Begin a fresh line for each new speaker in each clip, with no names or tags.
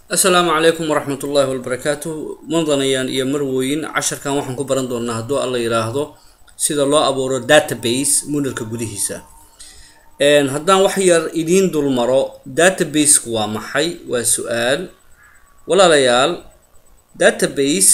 asalaamu calaykum waraxmat ullaahi wabarakaatu mudanayaan iyo marwooyin casharkan waxaan ku baran doonaa hadduu alla yidhaahdo sida loo abuuro database moodalka gudihiisa haddaan wax yar idiin dulmaro databaseku waa maxay waa su-aal walaalayaal database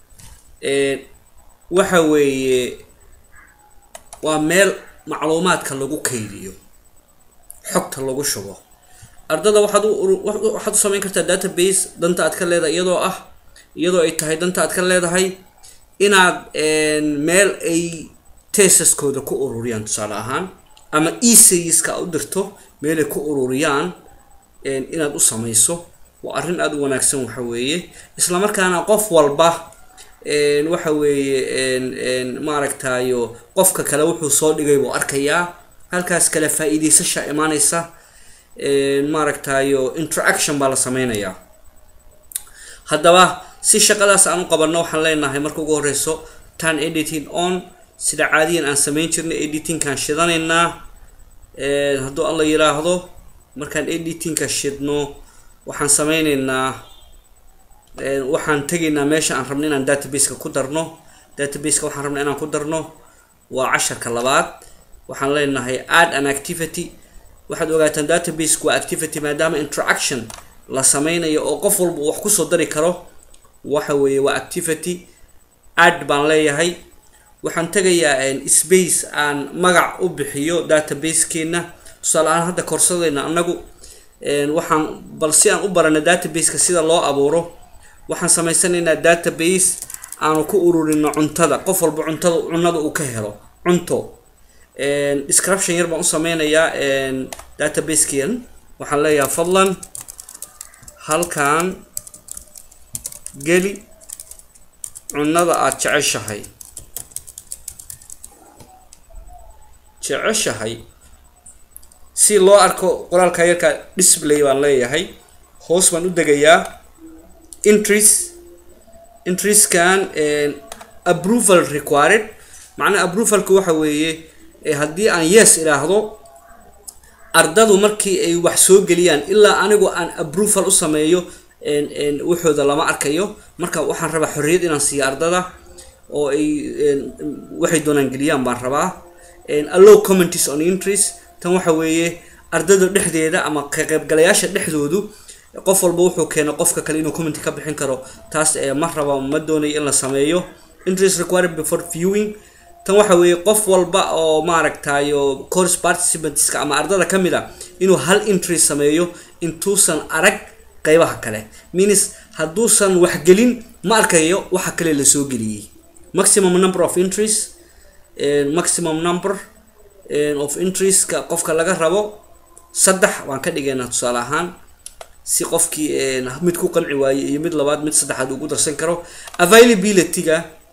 waxa weeye waa meel macluumaadka lagu kaydiyo xogta lagu shubo ardada waxaad waxaad u samayn kartaa database danta aad ka leedahay iyadoo ah iyadoo ay tahay danta aad ka leedahay inaad meel ay tesaskooda ku ururiyaan tusaale ahaan ama esayiska u dirto meelay ku ururiyaan inaad u samayso waa arrin aada u wanaagsan waxa weeye islamarkaana qof walba waxa weeye maaragtayo qofka kale wuxuu soo dhigay buu arkayaa halkaas kale faa-iideysasha imaaneysa maaragtayo interaction baa la sameynayaa haddaba si shaqadaas aan u qabanno waxaan leenahay marka ugu horeyso tan editing on sida caadiyan aan sameyn jirnay editingkaan shidanaynaa hadduu alla yiraahdo markaan editingka shidno waxaan sameyneynaa waxaan tegaynaa meesha aan rabno inaan databaseka ku darno databaseka waxaan rabna inaan ku darno waa casharka labaad waxaan leenahay add an activity waxaad ogaataan databasek waa activity maadaama interaction la sameynayo oo qof walba wax kusoo dari karo waxa weeye waa activity add baan leeyahay waxaan tegayaa space aan magac u bixiyo databasekeena tusaale ahaan hadda korsadayna anagu waxaan bal si aan u barana databaseka sida loo abuuro waxaan samaysanaynaa database aanu ku ururino cuntada qof walba cuntada cunada uu ka helo cunto description yar baan u sameynayaa databasekan waxaan leeyahay fadlan halkan geli cunada aada jeceshahay jeceshahay si loo arko qoraalka yarka display baan leeyahay hoos baan u degayaa interest interestkan approval required macnaha approvalka waxa weeye haddii aan yes idhaahdo ardadu markii ay wax soo geliyaan ilaa anigu aan approval u sameeyo waxooda lama arkayo marka waxaan rabaa xorriyad inaan siiyo ardada oo ay waxay doonaan geliyaan baan rabaa allow commenties on interest tan waxa weeye ardada dhexdeeda ama ka qaybgalayaasha dhexdoodu qof walba wuxuu keeno qofka kale inuu commenty ka bixin karo taas ma raba ma doonayo in la sameeyo interest required before viewing tan waxa weeye qof walba oo maaragtayo course participantska ama ardada ka mid a inuu hal interest sameeyo intuusan arag qeybaha kale means hadduusan waxgelin ma arkayo waxa kale lasoo geliyey maximum number of interest maximum number of interestka qofka laga rabo saddex waan ka dhigaynaa tusaale ahaan si qofkii mid ku qanci waaye iyo mid labaad mid saddexaad ugu darsan karo availability-ga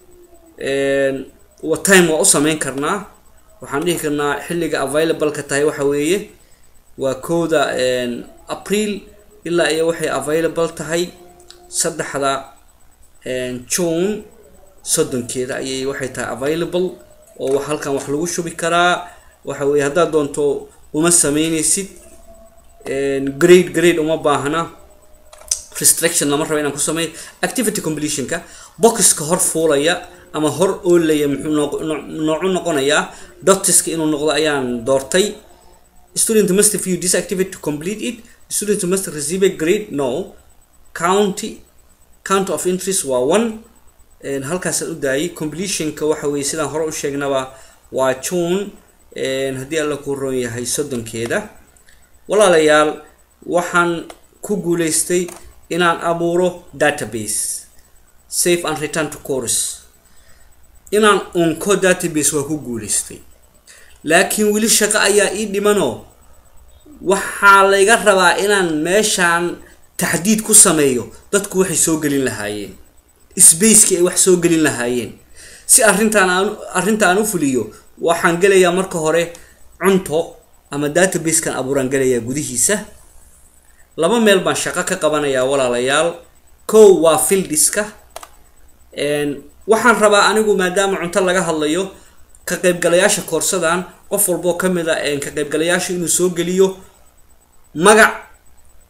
time waa u sameyn karnaa waxaan dhihi karnaa xilliga available-ka tahay waxa weeye waa kowda april ilaa iyo waxay available tahay saddexda june soddonkeeda ayay waxay tahay available oo halkan wax lagu shubi karaa waxa weye haddaad doonto uma sameyneysid grade grade uma baahna restriction lama raba inaan ku sameeyo activity completionka boxka hor fuulaya ama hor oolaya muxuu noocu noqonayaa dotiska inuu noqdo ayaan doortay student must view this activity to complete it student must receive a grade no county count of interest waa one halkaasaan u daayay completionka waxa weye sidaan hore u sheegnaba waa june haddii alla ku roon yahay soddonkeeda walaalayaal waxaan ku guuleystay inaan abuuro database safe and return to course inaan unko database waa ku guuleystay laakiin weli shaqo ayaa ii dhimanoo waxaa layga rabaa inaan meeshaan taxdiid ku sameeyo dadku waxay soo gelin lahaayeen spacekii ay wax soo gelin lahaayeen si arrintaan aan arrinta aan u fuliyo waxaan gelayaa marka hore cunto ama databasekan abuuraan gelayaa gudihiisa laba meel baan shaqo ka qabanayaa walaalayaal kow waa fildiska waxaan rabaa anigu maadaama cunto laga hadlayo ka qaybgalayaasha koorsadan qof walboo ka mid a ka qaybgalayaasha inuu soo geliyo magac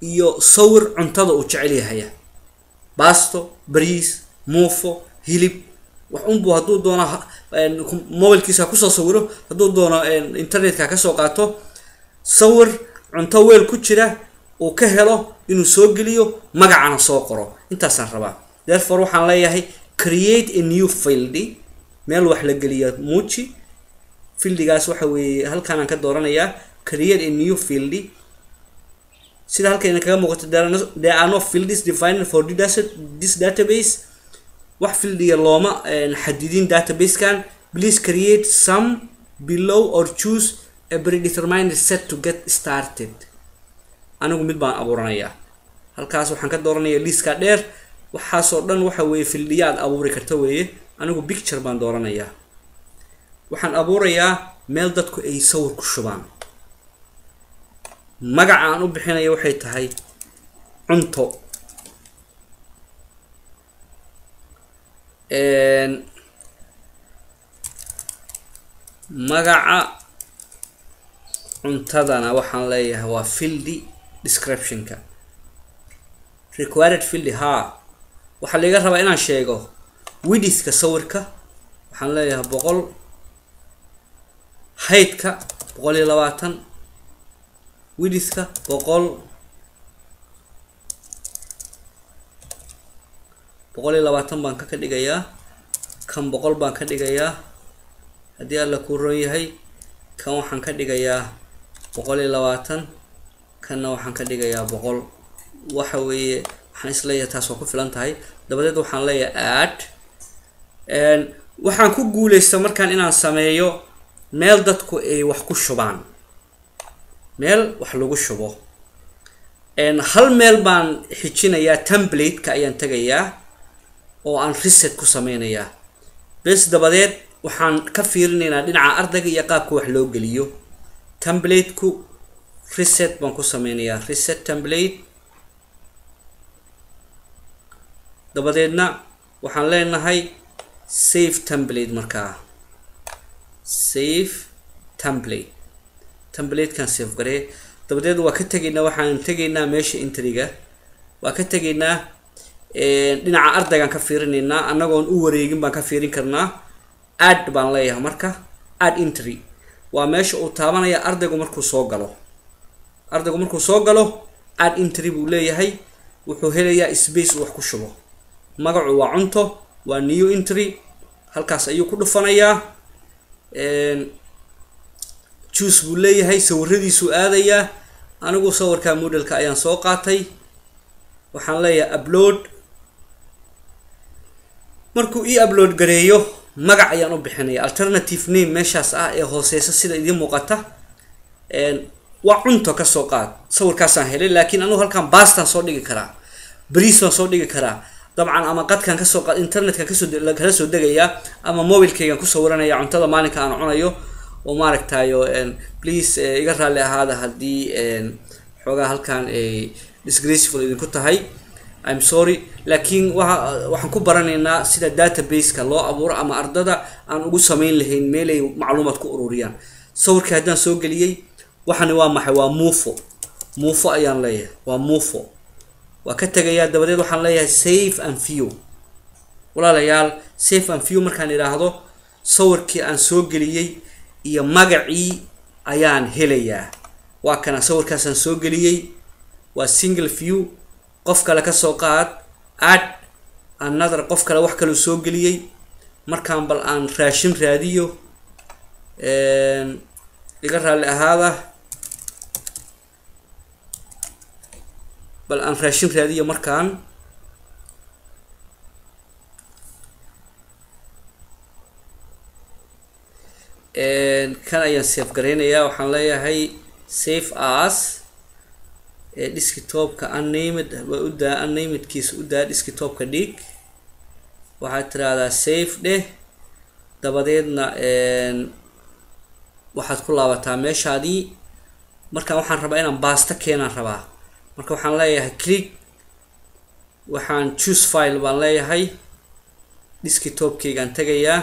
iyo sawir cuntada uu jecel yahaya basto bariis muufo hilib wax unbu hadduu doono mobilkiisa kusoo sawiro hadduu doono internetka kasoo qaato sawir cunto weel ku jira uu ka helo inuu soo geliyo magacana soo qoro intaasaan rabaa therefore waxaan leeyahay create a new field meel wax la geliya muuji fieldigaas waxa weeye halkaanaan ka dooranayaa create a new field sida halkayna kaga muuqato there are no fields defined for this database wax fieldiga looma xadidin databasekan please create some below or choose a predetermined set to get started anigu mid baan abuuranayaa halkaas waxaan ka dooranaya liiska dheer waxaasoo dhan waxa weeye fieldiya aad abuuri karta weeye anigu picture baan dooranayaa waxaan abuurayaa meel dadku ay sawir ku shubaan magaca aan u bixinaya waxay tahay cunto magaca cuntadana waxaan leeyahay waa fieldi descriptionka required fieldi haa waxaa laga rabaa inaan sheego widithka sawirka waxaan leeyahay boqol haydka boqol iyo labaatan widithka boqol boqol iyo labaatan baan ka ka dhigayaa kan boqol baan ka dhigayaa haddii alla kuu ron yahay kan waxaan ka dhigayaa boqol iyo labaatan kanna waxaan ka dhigayaa boqol waxa weeye waxaan isleeyahay taas waa ku filan tahay dabadeed waxaan leeyahay add waxaan ku guuleysta markaan inaan sameeyo meel dadku ay wax ku shubaan meel wax lagu shubo hal meel baan xijinayaa template-ka ayaan tegayaa oo aan reset ku sameynayaa bes dabadeed waxaan ka fiirinaynaa dhinaca ardayga iyo qaabka wax loo geliyo template-ku reset baan ku sameynayaa reset template dabadeedna waxaan leenahay save template markaa save template templatekan save garee dabadeed waa ka tegaynaa waxaan tegaynaa meesha intriga waa ka tegaynaa dhinaca ardaygaan ka fiirinaynaa annagoon u wareegin baan ka fiirin karnaa add baan leeyahay marka add intry waa meesha uu taabanaya ardaygu markuu soo galo ardaygu markuu soo galo add intry buu leeyahay wuxuu helayaa space uu wax ku shubo magacu waa cunto waa new intry halkaas ayuu ku dhufanayaa juice buu leeyahay sawiradiisuu aadayaa anigu sawirka modelka ayaan soo qaatay waxaan leeyahay upload markuu ii upload gareeyo magac ayaan u bixinaya alternative name meeshaas ah ee hooseysa sida idiin muuqata waa cunto kasoo qaad sawirkaasaan helay laakiin anigu halkan baastaan soo dhigi karaa bariis baan soo dhigi karaa dabcan ama qadkan kasoo qaad internetkan kasoo kala soo degayaa ama mobilkaygan ku sawiranaya cuntada maalinka aan cunayo oo maaragtayo please iga raalli ahaada haddii xoogaa halkan ay disgraceful idinku tahay im sorry laakiin waa waxaan ku baranaynaa sida database-ka loo abuuro ama ardada aan ugu sameyn lahayn meelay macluumaad ku ururiyaan sawirka haddaan soo geliyey waxani waa maxay waa muufo muufo ayaan leeyahay waa muufo waa ka tegayaa dabadeed waxaan leeyahay safe and view walaalayaal safe and view markaan idhaahdo sawirkii aan soo geliyey iyo magacii ayaan helayaa waa kana sawirkaasaan soo geliyey waa single view qof kale kasoo qaad add another qof kale wax kaleu soo geliyey markaan bal aan raashin raadiyo iga raalli ahaada bal aan raashin raadiyo markaan kan ayaan safe garaynayaa waxaan leeyahay safe as desktopka unnamed waa u daa unnamedkiisa u daa desktopka dhig waxaad tiraahdaa safe dheh dabadeedna waxaad ku laabataa meeshaadii markaan waxaan rabaa inaan baasto keenaan rabaa marka waxaan leeyahay click waxaan choose file baan leeyahay desktopkaygaan tegayaa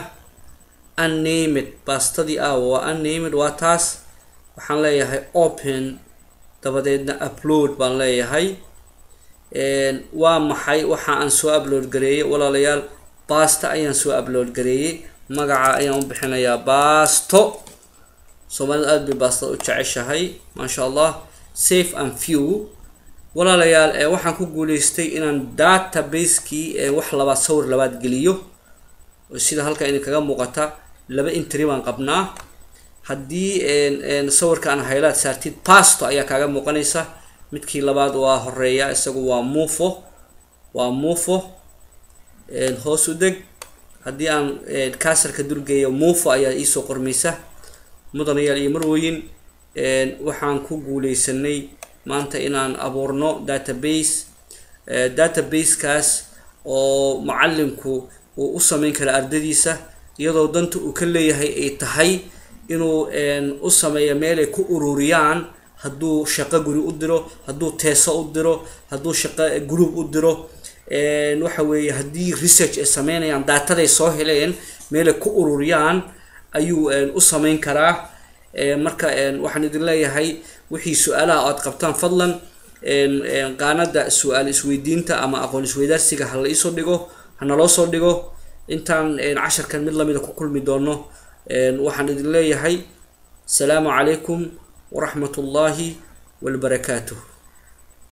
unnamed baastadii ah waa unnamed waa taas waxaan leeyahay open dabadeedna upload baan leeyahay waa maxay waxa aan soo upload gareeyey walaalayaal basta ayaan soo upload gareeyey magaca ayaan u bixinayaa basto soomaalida aada bay baastada u jeceshahay maasha allah safe and few walaalayaal waxaan ku guuleystay inaan database-kii wax labaad sawir labaad geliyo sida halka idin kaga muuqata laba intri baan qabnaa haddii sawirka aan haylaad saartid basto ayaa kaaga muuqanaysa midkii labaad waa horeeya isagu waa mufo waa mufo hoos u deg haddii aan kaasarka dulgeeyo mufo ayaa iisoo qormaysa mudanayaal iyo marweyn waxaan ku guuleysanay maanta inaan abuurno database database-kaas oo macalinku uu u sameyn kara ardadiisa iyadoo danta uu ka leeyahay ay tahay inuu u sameeyo meelay ku ururiyaan hadduu shaqo guri u diro hadduu teeso u diro hadduu shaqo group u diro waxa weeye haddii research ay sameynayaan daataday soo heleen meelay ku ururiyaan ayuu u sameyn karaa marka waxaan idin leeyahay wixii su-aalaha aad qabtaan fadlan qaanada su-aal isweydiinta ama aqoon isweydaarsiga ha la iisoo dhigo hanaloo soo dhigo intaan casharkan mid lamida ku kulmi doono waxaan idin leeyahay asalaamu calaykum waraxmat ullaahi walbarakaatuh